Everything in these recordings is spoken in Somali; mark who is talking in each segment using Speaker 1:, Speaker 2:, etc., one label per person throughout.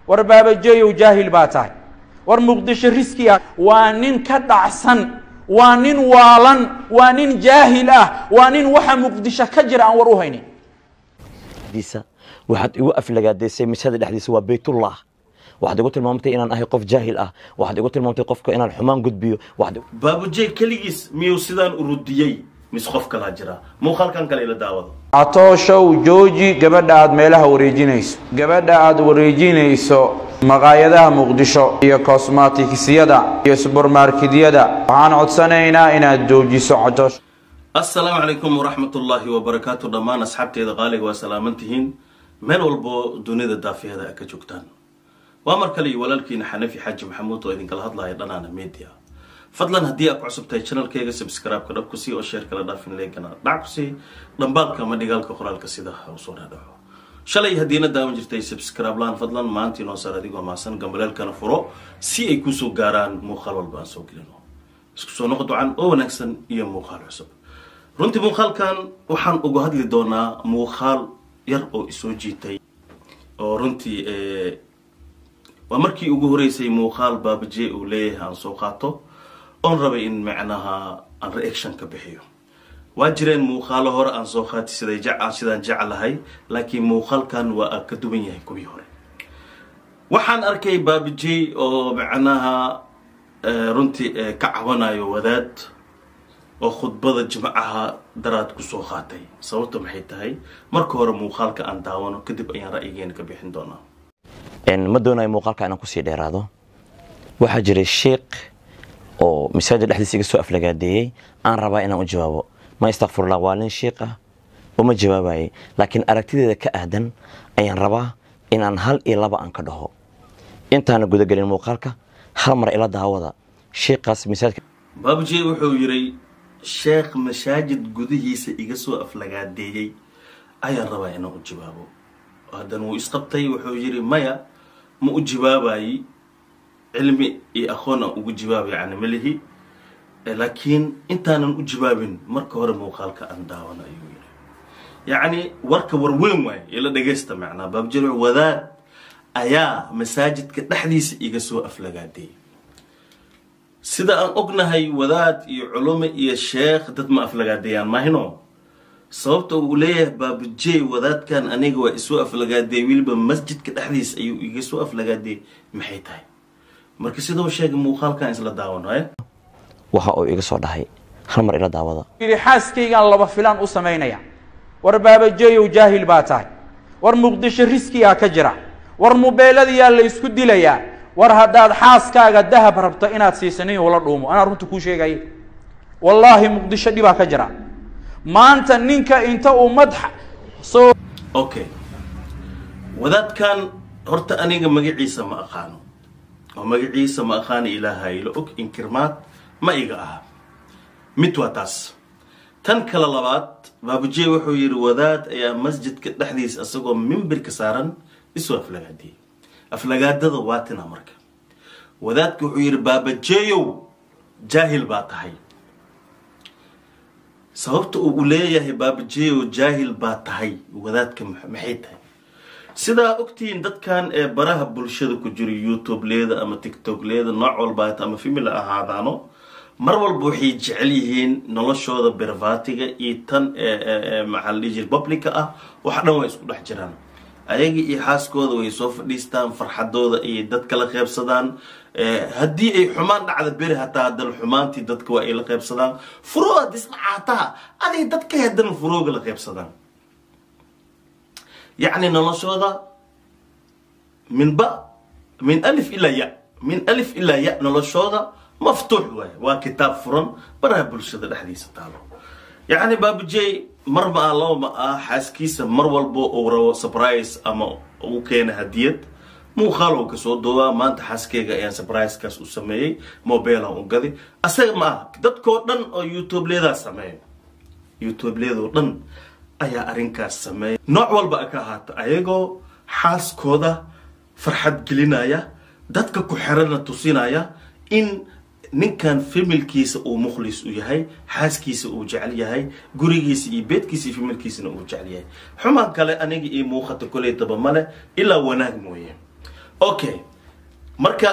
Speaker 1: war baabajeeyow jaahil baa tahay war muqdisho riski ah waa nin ka dhacsan waa nin waalan waa nin jaahil ah waa nin waxa muqdisho ka jira aan war u haynin
Speaker 2: diisa waxaad igu aflagaadaysay masaada dhexdiisa waa baytullah waxaad igu tilmaamtay inaan ahay qof jaahil ah waxaad igu tilmaamtay qofka inaan xumaan gudbiyo waxaad
Speaker 3: baabujey keligiis miyuu sidaan urudiyey mise qof kalaa jira muuqaalkan kale ila daawado
Speaker 1: catooshow jooji gabadha aad meelaha wareejinayso gabadha aad wareejinayso maqaayadaha muqdisho iyo kosmatikisyada iyo subermarketyada waxaan codsanaynaa inaad joojiso catoosho
Speaker 3: assalaamu calaykum waraxmatullaahi wabarakaatu dhammaan asxaabteeda qaaliga waa salaamantihiin meel walbo dunida daafiyada a ka joogtaan waa mar kale iyo walaalkiina xanafi xaaji maxamuud oo idinkala hadlaya dhanaana media fadlan haddii aad ku cusub tahay channelkeyga subscribe-ka dhab ku sii oo sheer kala dhaafin leegana dhac ku sii dhambaalka ama dhigaalka qoraalka sida usoo dhaadhaco shalay haddiina daawan jirtay subscribe laan fadlan maantii noo saar adigoo maasan gambaleelkana furo si ay kusoo gaaraan muuqaal walba aan soo gelino isku soo noqo ducan oo wanaagsan iyo muuqaal cusub runtii muuqaalkan waxaan uga hadli doonaa muuqaal yar oo isoo jiitay oo runtii waa markii ugu horeysay muuqaal baabaje uu leeyahay aan soo qaato oon rabay in macnaha aan reaction ka bixiyo waa jireen muuqaalo hore aan soo qaati siday jec sidaan jeclahay laakiin muuqaalkan waa ka duwan yahay kuwii hore waxaan arkay baabajey oo macnaha runtii ka cabanayo wadaad oo khudbada jimcaha daraad kusoo qaatay sababta maxay tahay marka hore muuqaalka aan daawano kadib ayaan ra'yigeena ka bixin doonaa
Speaker 2: ma doonayo muuqaalka inaan kusii dheeraado waxaa jiray sheikh oo masaajid dhexdiisa iga soo aflagaadeeyey aan rabaa inaan u jawaabo ma istakfirullah waa nin shiikh ah uma jawaabayay laakiin aragtideeda ka aadan ayaan rabaa inaan hal iyo laba aan ka dhaho intaana gudagelin muuqaalka hal mar ila daawada shiikaas masaajidka
Speaker 3: baabujey wuxuu yidhi sheekh masaajid gudihiisa iga soo aflagaadeeyey ayaan rabaa inaan u jawaabo haddana wuu isqabtay wuxuu yidhi maya ma u jawaabayi cilmi iyo aqoon aan ugu jawaabay yani malihi laakiin intaanan u jawaabin marka hore muuqaalka aan daawano ayuu yidhi yacni warka warweyn waaye ila dhagaysta macnaa baabujey wadaad ayaa masaajidka dhexdiisa iga soo aflagaadeeyey sida aan ognahay wadaad iyo culumo iyo sheekh dad ma aflagaadeeyaan mahino sababta uu leeyahay baabujey wadaadkan aniga waa isoo aflagaadeey weliba masjidka dhexdiisa ayuu iga soo aflagaadeeyey maxay tahay marka sidoo sheegay muuqaalkan isla daawanayo
Speaker 2: waxa uu iga soo dhahay hal mar ila daawada
Speaker 1: yidhi xaaskaygaan laba filaan u samaynaya war baabajeeyow jaahil baa tahay war muqdisho riskigaa ka jira war mubeeladayaa la isku dilayaa war haddaad xaaskaaga dahab rabto inaad siisanin ula dhuumo anaa runta kuu sheegaya wallaahi muqdisho dhibaa ka jira maanta ninka inta uu madxa soo
Speaker 3: okay wadaadkan horta aniga magaciisa ma aqaano oo magaciisa ma aqaano ilaaha ila og inkirmaad ma iga aha mid waa taas tan kale labaad baabujey wuxuu yidhi wadaad ayaa masjidka dhexdiisa isagoo mimbirka saaran isoo aflagaadiyey aflagaadada waa tina marka wadaadka wuxuu yidhi baabajeeyow jaahil baa tahay sababta uu leeyahay baabajeeyow jaahil baa tahay wadaadka maxay tahay sidaa ogtihiin dadkan ee baraha bulshada ku jira youtube leeda ama tictok leeda nooc walbaata ama family ahaadaano mar walba waxay jecel yihiin noloshooda bervatiga iyo tan maxaa la dhihi jira publica ah wax dhan waa isku dhex jiraan ayaga iyo xaaskooda way soo fadhiistaan farxadooda ayay dadka la qeybsadaan haddii ay xumaan dhacda beri hataa haddana xumaantii dadka waa ay la qeybsadaan furooda disdhacaataa aday dadka haddana furooga la qeybsadaan yacni noloshooda min ba min alif ilaa ya min alif ilaa ya noloshooda maftuux waay waa kitaab furan baraha bulshada dhexdiisa taalo yacni baabujey mar ma ah laba ma ah xaaskiisa mar walbo uu rabo surprise ama uu keena hadiyad muuqaal uu kasoo duubaa maanta xaaskeyga ayaan surprisekaas u sameeyey mobilan u gaday asaga ma ah dadkoo dhan oo youtube leedaa sameeyo youtube leedoo dhan ayaa arrinkaas sameeya nooc walba ka ahaata ayagoo xaaskooda farxad gelinaya dadka ku xerana tusinaya in ninkan familkiisa uu mukhlis u yahay xaaskiisa uu jecel yahay gurigiisa iyo beedkiisa iyo familkiisana uu jecel yahay xumaan kale aniga io muuqata koleytaba male ilaa wanaag mooye okay marka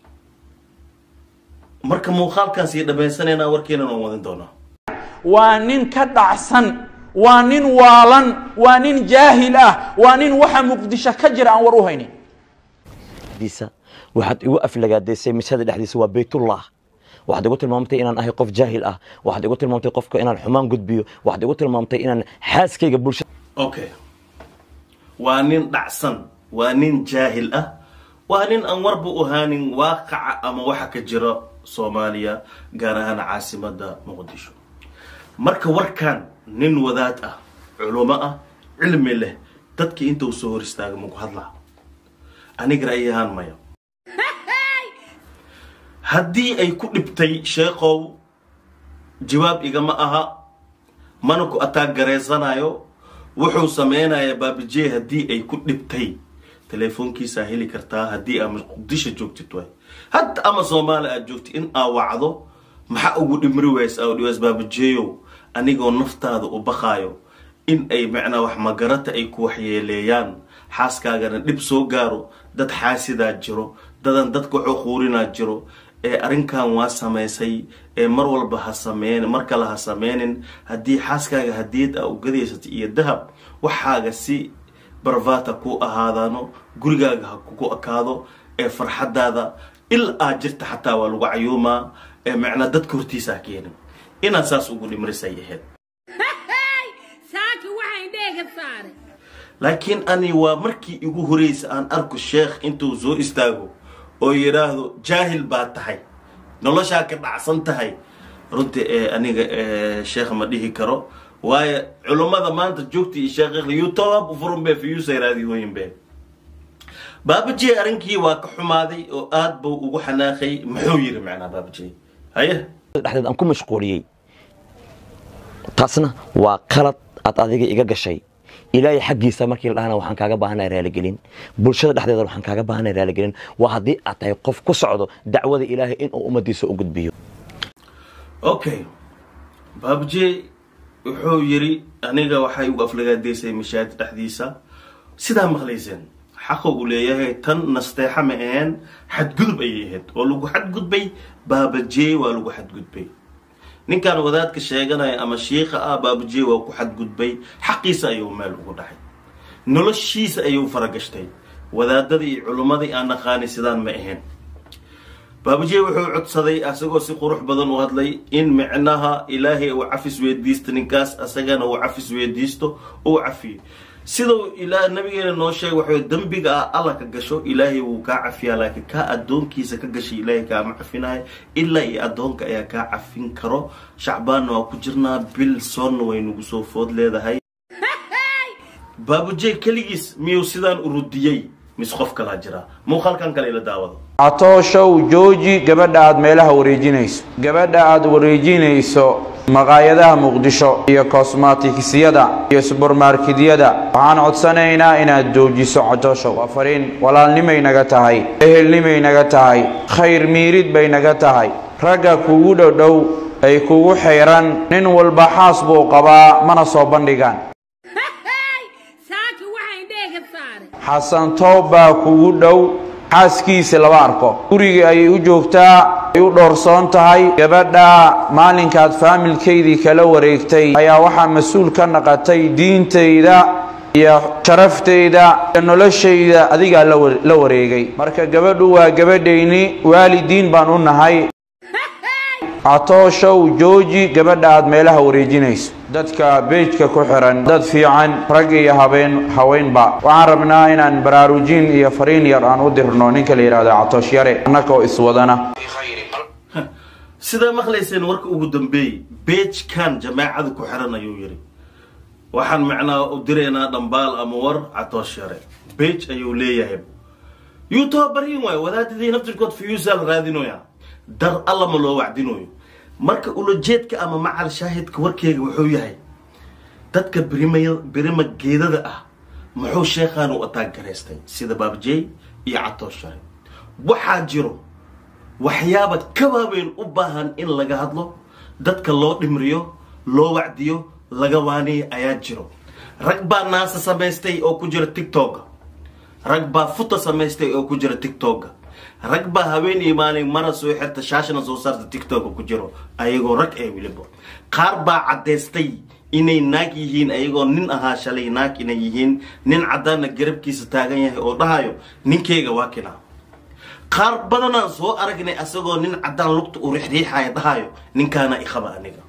Speaker 3: marka muuqaalkaas iyo dhammaysanaynaa warkeenan aan wadin doonaa
Speaker 1: waa nin ka dhacsan waa nin waalan waa nin jaahil ah waa nin waxa muqdisho ka jira aan war u haynin
Speaker 2: diisa waxaad igu aflagaadaysay masaajid dhexdiisa waa baytullah waxaad igu tilmaamtay inaan ahay qof jaahil ah waxaad igu tilmaamtay qofka inaan xumaan gudbiyo waxaad igu tilmaamtay inaan xaaskayga bulshada
Speaker 3: okay waa nin dhacsan waa nin jaahil ah waa nin aan warba u ahaanin waaqaca ama waxa ka jira soomaaliya gaar ahaan caasimada muqdisho marka warkan nin wadaad ah culumo ah cilmi leh dadkii inta uu soo hor istaaga maku hadlaa aniga ra'yi ahaan maya haddii ay ku dhibtay sheekow jawaab igama aha mana ku ataag garaysanayo wuxuu sameynaya baabijey haddii ay ku dhibtay teleefoonkiisaa heli kartaa haddii aa muqdisho joogtid way hadda ama soomaali aad joogtid in aa wacdo maxaa ugu dhimri ways aa dhiways baabijeeyow anigoo naftaada u baqaayo in ay macnaa wax magarata ay ku waxyeeleeyaan xaaskaagana dhib soo gaaro dad xaasidaa jiro dadan dadka xuquurinaa jiro ee arrinkan waa samaysay ee mar walba ha sameyn mar kale ha sameynin haddii xaaskaaga hadiyad aa u gadaysatay iyo dahab waxaaga si barvata ku ahaadaano gurigaaga ha kugu ekaado ee farxadaada il aad jirta xataa waa lagu cayuumaa ee macnaa dadka hortiisa ha keenin inaad saas ugu dhimrisay ahayd
Speaker 4: saaka waxaan dheega saaray
Speaker 3: laakiin ani waa markii igu horeysa aan arko sheekh intuu soo istaago oo yidhaahdo jaahil baa tahay noloshaa ka dhacsan tahay runtii ee aniga sheekh ma dhihi karo waayo culummada maanta joogta iyo sheekh youtube furun be fiyuusay raadiyooyin be baabajey arrinkii waa ka xumaaday oo aad buu ugu xanaaqay muxuu yiri macnaa baabajey haye
Speaker 2: dhexdeed aan ku mashquuliyey taasna waa qalad aad adiga iga gashay ilaahay xaggiisa markii la dhahana waxaan kaaga baahanay raaligelin bulshada dhexdeeda waxaan kaaga baahanay raaligelin waa haddii aad tahay qof ku socdo dacwada ilaahay inuu ummadiisa u gudbiyo
Speaker 3: okay baabajey wuxuu yiri aniga waxay ugu aflagaadaysay mashaahid dhexdiisa sidaa maqlayseen xaqa uu leeyahay tan nasteexa ma aheen xadgudub ayay ahayd oo lagu xadgudbay baabajey waa lagu xadgudbay ninkan wadaadka sheeganaya ama shiika ah baabajey waa ku xadgudbay xaqiisa ayuu meel ugu dhacay noloshiisa ayuu faragashtay wadaadadii iyo culummadii aan naqaani sidaan ma ahayn baabajey wuxuu codsaday asagoo si qurux badan u hadlay in micnaha ilaahay uu cafis weydiisto ninkaas asagana uu cafis weydiisto uu cafiyo sidau ilaa nabigeena noo sheegay waxay dembiga ah alla ka gasho ilaahay wuu kaa cafiyaa laakiin kaa addoonkiisa ka gashay ilaahay kaama cafinayo ilaa iyo addoonka ayaa kaa cafin karo shacbaanna waa ku jirnaa bil soonna way nagu soo food leedahay baabujey keligiis miyuu sidaan urudiyey mise qof kalaa jiraa muuqaalkan kale ila daawado
Speaker 1: catooshow jooji gabadha aad meelaha wareejinayso gabadha aad wareejinayso maqaayadaha muqdisho iyo kosmatikisyada iyo subermarketyada waxaan codsanaynaa inaad joojiso catooshow waa fariin walaalnimay naga tahay ehelnimay naga tahay khayr miirid bay naga tahay ragga kugu dhodhow ay kugu xayran nin walba xaas buu qabaa mana soo bandhigaan
Speaker 4: saaka waxaan dheega saaray
Speaker 1: xasan toob baa kugu dhow xaaskiisa laba arko gurigii ayay u joogtaa ay u dhoorsoon tahay gabadha maalinkaad faamilkaydii kala wareegtay ayaa waxaa mas-uul ka naqatay diintayda iyo sharaftayda iyo noloshayda adigaa la wa- la wareegay marka gabadhu waa gabadhayni waalidiin baan u nahay catooshow jooji gabadha aad meelaha wareejinayso dadka beejka ku xiran dad fiican rag iyo habeen haweenba waxaan rabnaa inaan baraarujin iyo fariin yar aan u dirno ninka la yidhaahdo catoosh yare annagoo iswadana
Speaker 3: sidaa maqlayseen warka ugu dambeeyey beejkan jamaacada ku xiran ayuu yiri waxaan macnaa u diraynaa dhambaal ama war catoosh yare beej ayuu leeyahay youtube baryin waayo wadaadadii naftirkood fiyuusaal raadinoya dar alla ma loo wacdinoyo marka ulajeedka ama macal shaahidka warkeega wuxuu yahay dadka birimaya birima geedada ah muxuu sheekhaan u ataag garaystay sida baabjey iyo catoosh yare waxaa jiro waxyaaba ka waaweyn u baahan in laga hadlo dadka loo dhimriyo loo wacdiyo laga waaniyo ayaa jiro rag baa naasa samaystay oo ku jira tiktok rag baa futa samaystay oo ku jira tictokga rag baa habeen iyo maalin mara soo xirta shaashana soo saarta tictokga ku jiro ayagoo rag ee weliba qaar baa caddaystay inay naag yihiin ayagoo nin ahaa shalay naag inay yihiin nin caddaana garabkiisa taagan yahay oo dhahayo ninkeyga waa kina qaar badanaan soo aragnay asagoo nin caddaan lugta u rixriixaya dhahayo ninkaana iqaba aniga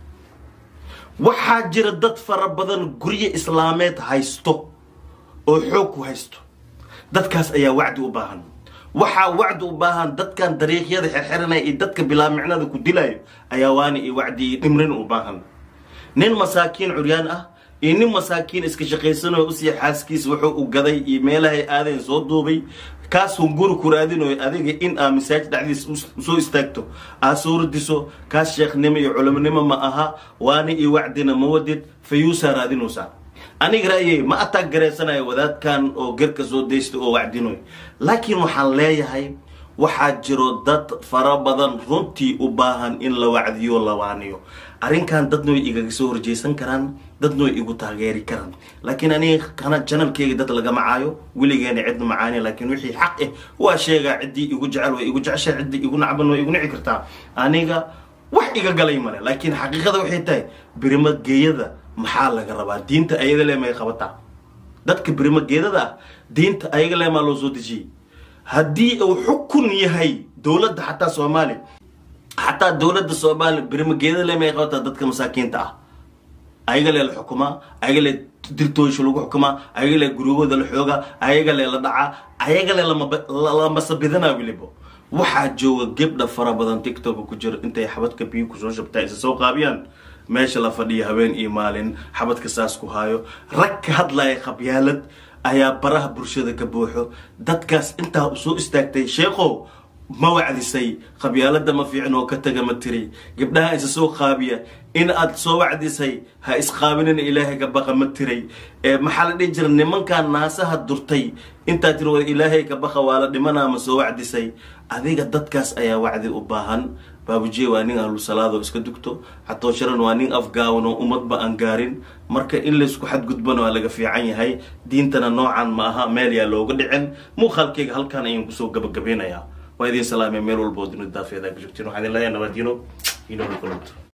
Speaker 3: waxaa jira dad fara badan guryo islaameed haysto oo xoog ku haysto dadkaas ayaa wacdi u baahan waxaa wacdi u baahan dadkan dariiqyada xirxiranaya iyo dadka bilaa micnada ku dilayo ayaa waana iyo wacdi iyo dhimrin u baahan nin masaakiin curyaan ah iyo nin masaakiin iska shaqaysanayo usii xaaskiisa wuxuu u gaday iyo meelahay aadayn soo duubay kaasuu guri ku raadinayo adiga in aa masaajid dhexdiisa usoo istaagto aa suuradiso kaas sheekhnimo iyo culimonimo ma aha waana iyo wacdina ma wadid fayuusaa raadinaysaa aniga ra'yey ma ataag garaysanayo wadaadkan oo garka soo daystay oo wacdinoy laakiin waxaan leeyahay waxaa jiro dad fara badan runtii u baahan in la wacdiyo la waaniyo arrinkan dadna way igaga soo horjeysan karaan dadna way igu taageeri karaan laakiin aniga kana janalkeyga dad lagama caayo weligeena cidna macaani laakiin wixii xaq ah waa sheegaa ciddii igu jecel way igu jeceshaa ciddii igu nacban way igu nici kartaa aniga wax iga galay male laakiin xaqiiqada waxay tahay birimageeyada maxaa laga rabaa diinta ayada le may qabataa dadka birimageedada ah diinta ayaga le maa loo soo dejiyey haddii uu xukun yahay dowladda xataa soomaaliya xataa dowladda soomaaliya birimageeda le may qabataa dadka masaakiinta ah ayaga le la xukumaa ayaga le diltooysha lagu xukumaa ayaga le guryahooda la xoogaa ayaga le la dhacaa ayaga le lamasabidana weliba waxaa jooga gebdha fara badan tictoka ku jiro intay xabadka biyo kusoo shabtaa isa soo qaabiyaan meesha la fadhiya habeen iyo maalin xabadka saas ku haayo rag ka hadlaya khabyaalad ayaa baraha bulshada ka buuxo dadkaas intaa usoo istaagtay sheekhow ma wacdisay qabyaalada ma fiicin oo ka taga ma tiri gabdhaha isa soo qaabiya in aad soo wacdisay ha isqaabinina ilaahay ka baqa ma tiray maxaa la dhihi jira nimankan naasaha durtay intaa tiri war ilaahay ka baqa waa la dhimanaa ma soo wacdisay adiga dadkaas ayaa wacdi u baahan baabujiye waa nin ahlu salaadoo iska dugto xatoosharan waa nin afgaawan oo ummadba aan gaarin marka in laysku xadgudbana waa laga fiican yahay diintana noocan ma aha meel yaa looga dhicin muuqaalkeyga halkaan ayaan kusoo gabagabeynayaa waa idin salaamay meel walba oo dunida daafeeda ka joogtiin waxaan idin leeyahay nabadino inoo kulanto